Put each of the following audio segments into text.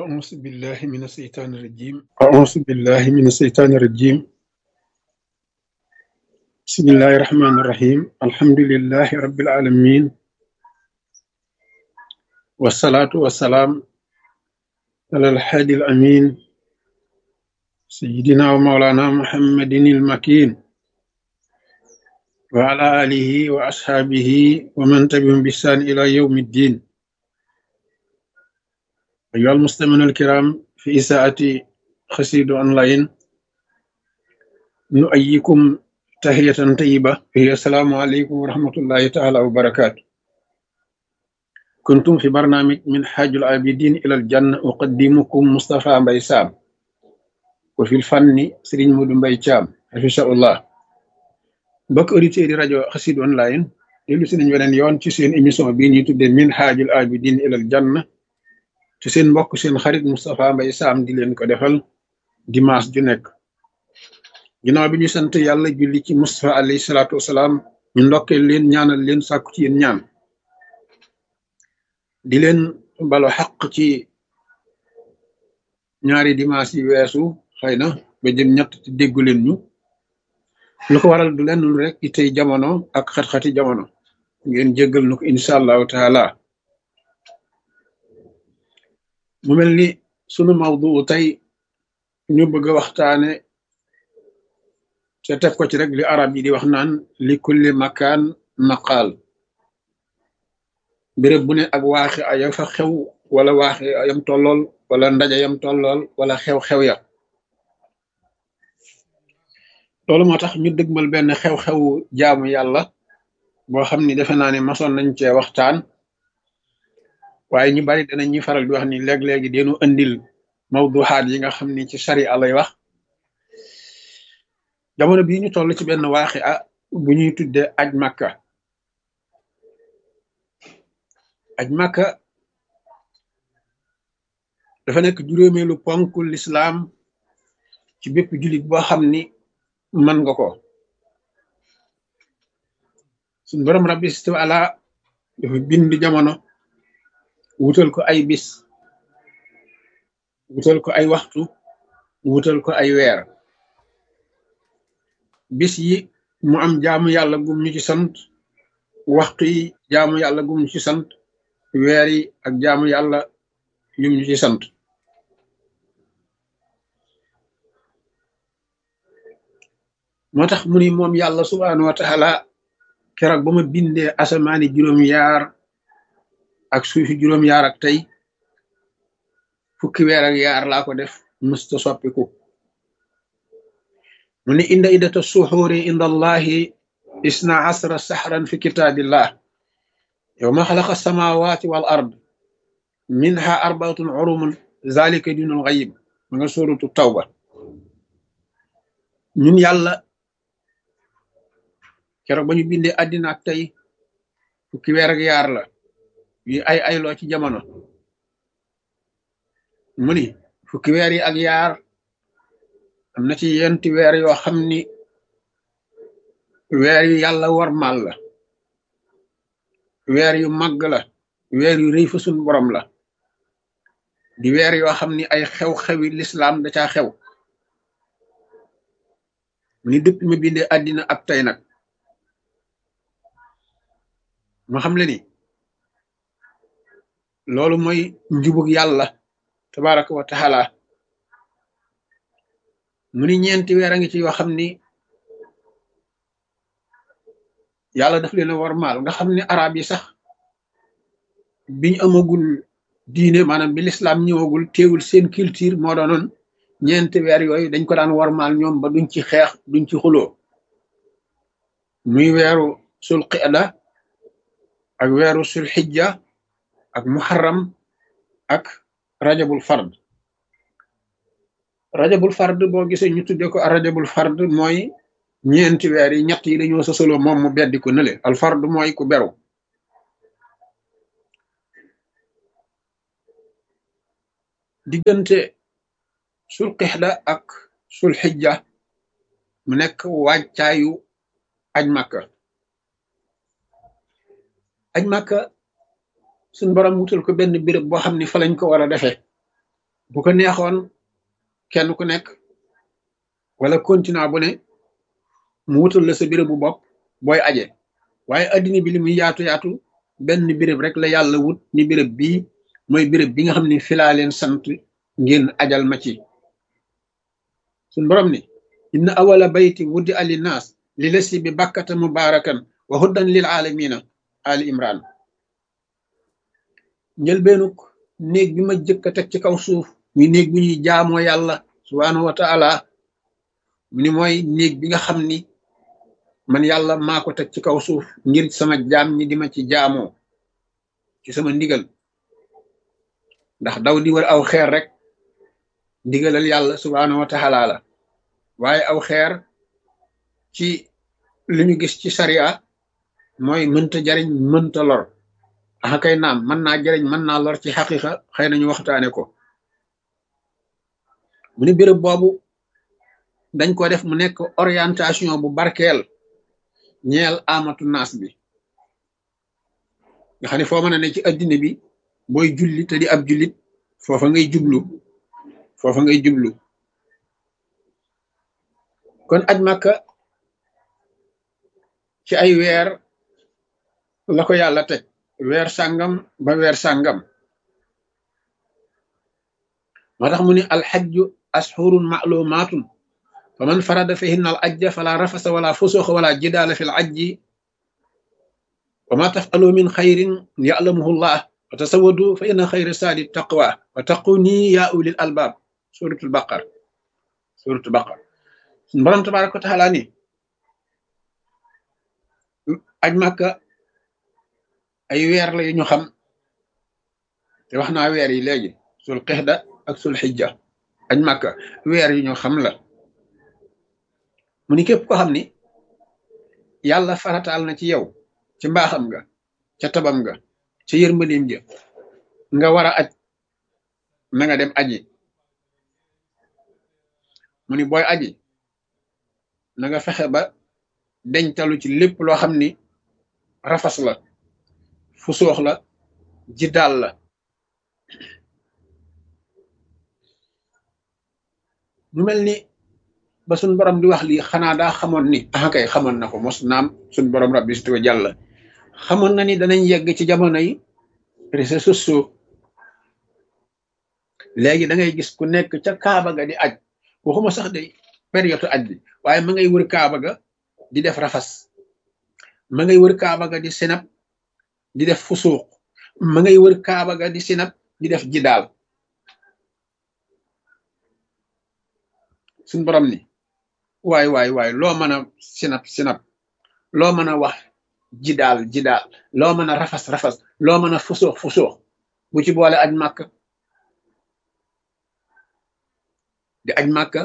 أعوذ بالله من الشيطان الرجيم أعوذ بالله من الشيطان الرجيم بسم الله الرحمن الرحيم الحمد لله رب العالمين والصلاة والسلام على الحادي الأمين سيدنا ومولانا محمد المكين وعلى آله وأصحابه ومن تبعهم بإحسان إلى يوم الدين أيها المستمعون الكرام في إساءة خسيد أونلاين نؤيكم تحية طيبة هي السلام عليكم ورحمة الله تعالى وبركاته كنتم في برنامج من حاج العابدين إلى الجنة أقدمكم مصطفى بيسام وفي الفن سرين مود بيشام حفظه الله بك أوديتير di rajo xasid online dellu si nañ weneen yoon ci seen émission bii ñuy tuddee min haajul abidin ilal janna te seen mbokk seen xarit Moustapha Mbaye Sam di leen ko defal dimanche ju nekk ginnaaw bi ñu sant yàlla julli ci Moustapha alayhi salaatu wasalaam ñu ndokkeel leen ñaanal leen sàkku ci yéen ñaan di leen balo xaq ci ñaari dimanche yi weesu xëy na ba jëm ñett te déggu leen ñu lu ko waral du lenn lu rek ci tey jamono ak xat-xati jamono ngeen jéggal nu ko incha allahu taala mu mel ni sunu mawdu tey ñu bëgg a waxtaane te teg ko ci rek li arab yi di wax naan li kulli makaan maqaal béréb bu ne ak waaxi aya fa xew wala waaxi ayam tollool wala ndaje yam tollool wala xew-xew ya loolu moo tax ñu dëgmal benn xew-xewu jaamu yàlla boo xam ni defe naa ne masoon nañ cee waxtaan waaye ñu bari danañ ñuy faral di wax ni léeg-léegi deenu andil mawduxaat yi nga xam ni ci sari lay wax jamono bii ñu toll ci benn waaxi a bu ñuy tuddee aj makka aj makka dafa nekk juróomeelu ponk lislaam ci bépp jullit boo xam ni mën nga ko suñ borom rabbi ala dafa bind jamono wutal ko ay bis wutal ko ay waxtu wutal ko ay weer bis yi mu am jaamu yàlla gum ñu ci sant waxtu yi jaamu yàlla gum ñu ci sant weer yi ak jaamu yàlla yum ñu ci sant moo tax mu ni moom yàlla subhaanahu wa taala keroog ba ma bindee asamaani juróom-yaar ak suufi juróom-yaar ak tey fukki weer ak yaar laa ko def mësta soppiku mu ni inda iddata suxuuri inda allahi isna asra saxran fi kitaabillah yowma xalaqa samawati wal ard minha arbaatun urumun zalika dinul xayib ma nga sóoratu tawba ñun yàlla keroog ba ñu bindee àddina ak tey fukki weer ak yaar la yu ay ayloo ci jamono mu ni fukki weer yi ak yaar am na ci yenti weer yoo xam ni weer yu yàlla warmal la weer yu màgg la weer yu rëy fa sun borom la di weer yoo xam ni ay xew-xewi lislaam da caa xew mu ni dëpp ma bindee àddina ak tey nag ma xam le ni loolu mooy njubug yàlla tabaraka wa taala mu ni ñeenti weer a ngi ci yoo xam ni yàlla daf leen a warmaal nga xam ni arab yi sax biñ amagul diine maanaam bi lislaam ñëwagul teewul seen culture moo doonoon ñeenti weer yooyu dañ ko daan warmaal ñoom ba duñ ci xeex duñ ci xuloo muy weeru sul qida ak weeru sul xijja ak muharram ak rajabul fard rajabul fard boo gisee ñu tudde ko rajabul fard mooy ñeenti weer yi ñett yi dañoo sosoloo moom mu beddi ko nële al fard mooy ku beru diggante sul qixda ak sul xijja mu nekk wàccaayu aj màkka aj màkka suñ borom wutal ko benn béréb boo xam ni fa lañ ko war a defee bu ko neexoon kenn ku nekk wala continent bu ne mu wutal la sa béréb bu bopp booy aje waaye addina bi li muy yaatu yaatu benn béréb rek la yàlla wut ni béréb bii mooy béréb bi nga xam ne filaa leen sant ngeen ajal ma ci suñ borom ni inna awala bayti wuddi ali naas li lasi bi bakkata mubarakan wa huddan lil alamina ali imran njëlbeenuk néeg bi ma jëkk a teg ci kaw suuf muy néeg bu ñuy jaamoo yàlla subhaanahu wa taala mu ni mooy néeg bi nga xam ni man yàlla maa ko teg ci kaw suuf ngir sama jaam ñi di ma ci jaamoo ci sama ndigal ndax daw di war aw xeer rek ndigalal yàlla subhaanahu wa taala la waaye aw xeer ci li ñu gis ci sariya mooy mënta jariñ mënta lor axa kay naam mën naa jariñ mën naa lor ci xaqiqa xëy nañu waxtaane ko mu ni béréb boobu dañ ko def mu nekk orientation bu barkeel ñeel amatu naas bi nga xam ne foo mën a ne ci addina bi booy julli te di ab jullit foofa ngay jublu foofa ngay jublu kon aj màkka ci ay weer la ko yàlla teg weer sàngam ba weer sàngam moo tax mu ni alxajju ashurun maalumaatun fa man farada fihinna al ajja fala rafasa wala fusuxa wala jidaala fi l ajji wa ma tafalu min xayrin yalamuhu llah wa tasawadu fa inna xayra saadi taqwa wa taqu nii yaa ulil albaab suratul baqar suratul baqar suñ borom tabaraka wa taala ni aj màkka ay weer la yu ñu xam te wax naa weer yi léegi sul qixda ak sul xijja aj màkka weer yu ñu xam la mu ni képp ko xam ni yàlla farataal na ci yow ci mbaaxam nga ca tabam nga ca yërmandeem ja nga war a aj na nga dem aji mu ni booy aji na nga fexe ba deñtalu ci lépp loo xam ni rafas la fu soox la ji daal la mu mel ni ba suñ borom di wax lii xanaa daa xamoon ni ah kay xamoon na ko mos naam suñ borom rabbi si jàll xamoon na ni danañ yegg ci jamono yi réseaux sociaux léegi da ngay gis ku nekk ca Kaaba ga di aj waxuma sax de période aj bi waaye ma ngay wër Kaaba ga di def rafas ma ngay wër Kaaba ga di sinap di def fusuuq ma ngay wër Kaaba ga di sinap di def jidaal suñ borom ni waay waay waay loo mën a sinap sinap loo mën a wax jidaal jidaal loo mën a rafas rafas loo mën a fusuux fusuux bu ci boole aj màkka di aj màkka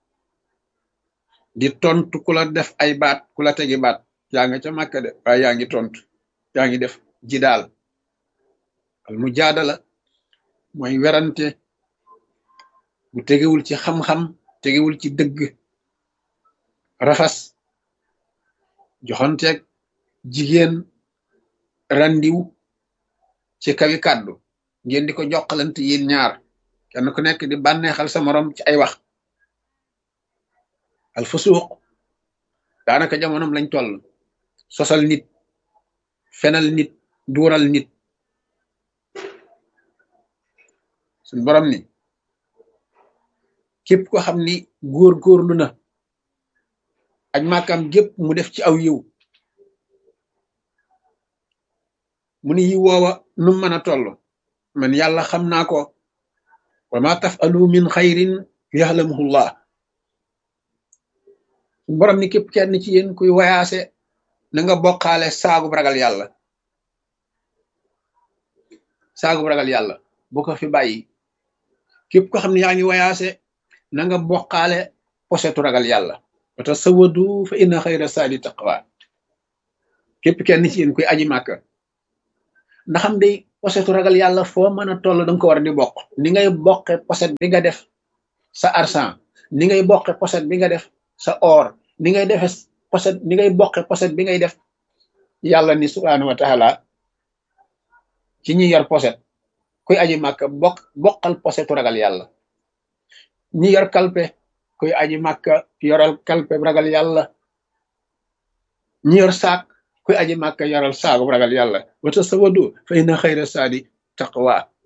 di tontu ku la def ay baat ku la tegi baat yaa nga ca màkka de waaye yaa ngi tontu yaa ngi def jidaal al mujaadala mooy werante bu tegewul ci xam-xam tegewul ci dëgg rafas joxanteeg jigéen randiw ci kawi kàddu ngeen di ko jokkalante yéen ñaar kenn ku nekk di bànneexal sa morom ci ay wax al fusuuq daanaka jamonom lañ toll sosal nit fenal nit duural nit suñ borom ni képp ko xam ni góor-góorlu na aj màkkam gépp mu def ci aw yiw mu ni yiw woowa nu mën a toll man yàlla xam naa ko wa ma tafalu min xayrin yaxlamuhullah borom ni képp kenn ci yéen kuy wayaase na nga bokkaale saagub ragal yàlla saagub ragal yàlla bu ko fi bàyyi képp ko xam ne yaa ngi wayaase na nga bokkaale posetu ragal yàlla wa tasawadu fa inna xayra saadi taqwa képp kenn ci yéen kuy aji màkka ndaxam day posetu ragal yàlla foo mën a toll danga ko war di bokk ni ngay bokke poset bi nga def sa argent ni ngay bokke poset bi nga def sa or ni ngay defe poset ni ngay bokke poset bi ngay def yàlla ni subhaanahu wa taala ci ñi yor poset kuy aji màkka bokk bokkal posetu ragal yàlla ñi yor kalpe kuy aji màkka yoral kalpe ragal yàlla ñi yor saak kuy aji màkka yoral saagu ragal yàlla wata sawadu fa inna xayra saadi taqwa